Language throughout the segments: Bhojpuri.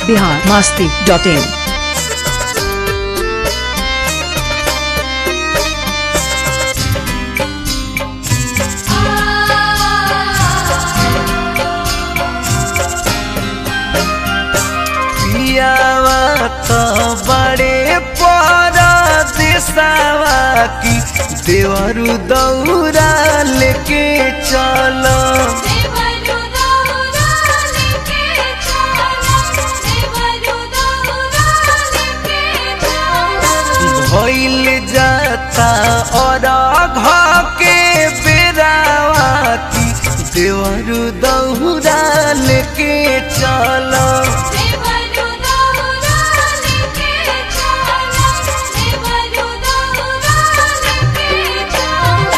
बिहार मास्ती डॉट इन पियावा तो बड़े पर दिशावा की देवरु दौरा लेके चलो देवरु दौरा लेके चलो देवरु दौरा लेके चलो भइल जाता और घ के बेरावा की देवरु दौरा लेके चलो देवरु दौरा लेके चलो देवरु दौरा लेके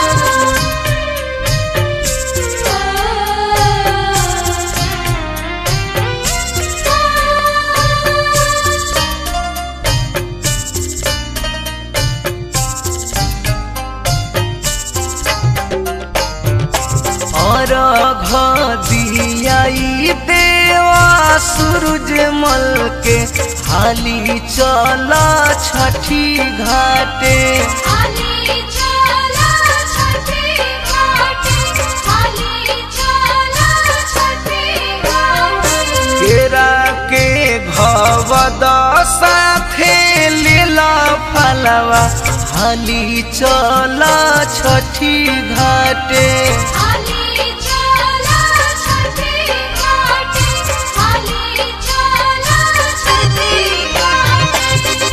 चलो और घियाई देवा सूरज मल के हाली चला छठी घाटे हाली चला छठी घाटी हाली चला छठी घाटी केरा के घवद साथे लीला फलवा हाली चला छठी घाटे हाली चला छठी घाटी हाली चला छठी घाटी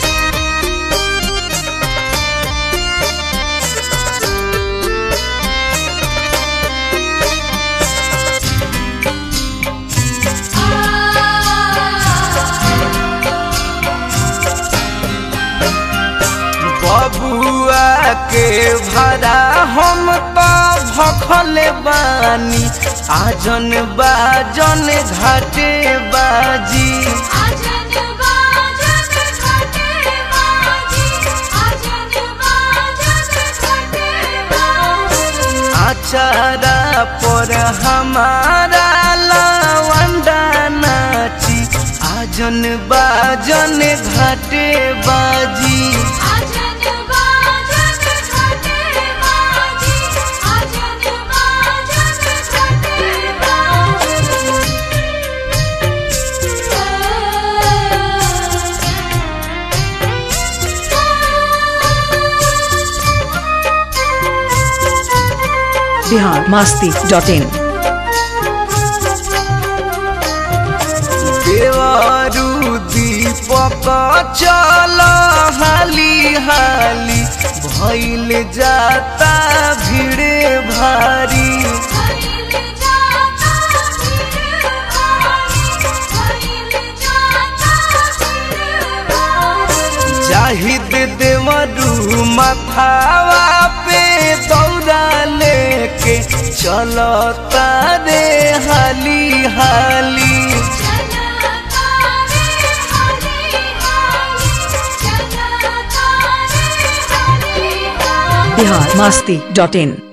बबुआ के भरा हम तो भखल बानी आजन बाजन घाटे बाजी आजन बाजन घाटे बाजी आजन बाजन घाटे बाजी आचारा पर हमारा लवंडा नाची आजन बाजन घाटे बाजी आजन बाजन घाटे बाजी आजन बाजन घाटे बाजी बिहार मास्ती डॉट इन देवारू दीपक चल हाली हाली भइल जाता भीड़े भारी भइल जाता भीड़ भारी भइल जाता भीड़ भारी जाहिद देवरू मथावा पे दौड़ा लेके चलो तारे हाली हाली चला तारे हाली हाली चला तारे हाली हाली बिहार मास्ती डॉट इन